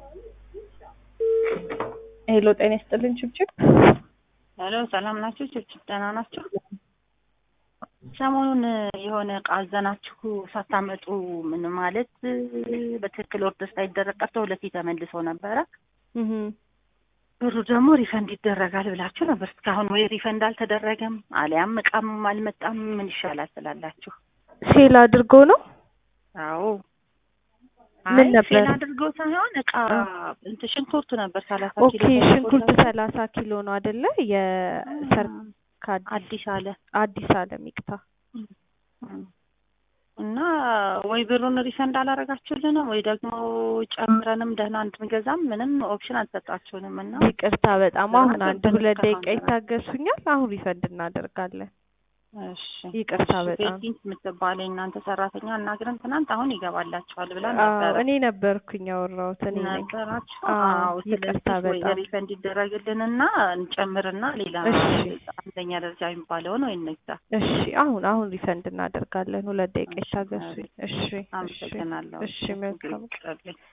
ሄሎ ጤና ይስጥልን ችብችብ። ሄሎ ሰላም ናችሁ? ችብችብ ደህና ናችሁ? ሰሞኑን የሆነ እቃ አዘናችሁ ሳታመጡ ምን ማለት በትክክል ኦርደር ሳይደረግ ቀርቶ ሁለቴ ተመልሶ ነበረ። ብሩ ደግሞ ሪፈንድ ይደረጋል ብላችሁ ነበር። እስካሁን ወይ ሪፈንድ አልተደረገም አሊያም እቃም አልመጣም። ምን ይሻላል ስላላችሁ ሴል አድርጎ ነው። አዎ ምን አይ ነበር? ፌል አድርጎ ሳይሆን እቃ እንትን ሽንኩርት ነበር ሰላሳ ኦኬ ኪሎ ሽንኩርት ሰላሳ ኪሎ ነው አይደለ? የሰርክ አዲስ አለ አዲስ አለም ይቅታ። እና ወይ ብሩን ሪፈንድ አላረጋችሁልንም ወይ ደግሞ ጨምረንም ደህና እንድንገዛም ምንም ኦፕሽን አልሰጣችሁንም እና ይቅርታ በጣም አሁን አንድ ትንሽ ሁለት ደቂቃ ከአሁን ይታገሱኛል። አሁን ሪፈንድ እናደርጋለን። እሺ ይቅርታ እሺ፣ በጣም። ቤቲንግ የምትባለ እናንተ ሰራተኛ አናግረን ትናንት አሁን ይገባላችኋል ብላ አዎ ነበረ እኔ ነበርኩኝ ያወራሁት እኔ ነኝ። ነበራችሁ። አዎ፣ አዎ ይቅርታ ስለዚህ ወይ በጣም። ሪፈንድ ይደረግልንና እንጨምርና ሌላ እሺ። አንደኛ ደረጃ የሚባለውን ወይ እንግዛ። እሺ አሁን አሁን ሪፈንድ እናደርጋለን። ሁለት ደቂቃ ይታገሱኝ። እሺ እሺ አመሰግናለሁ። እሺ መልካም ይቅርልኝ።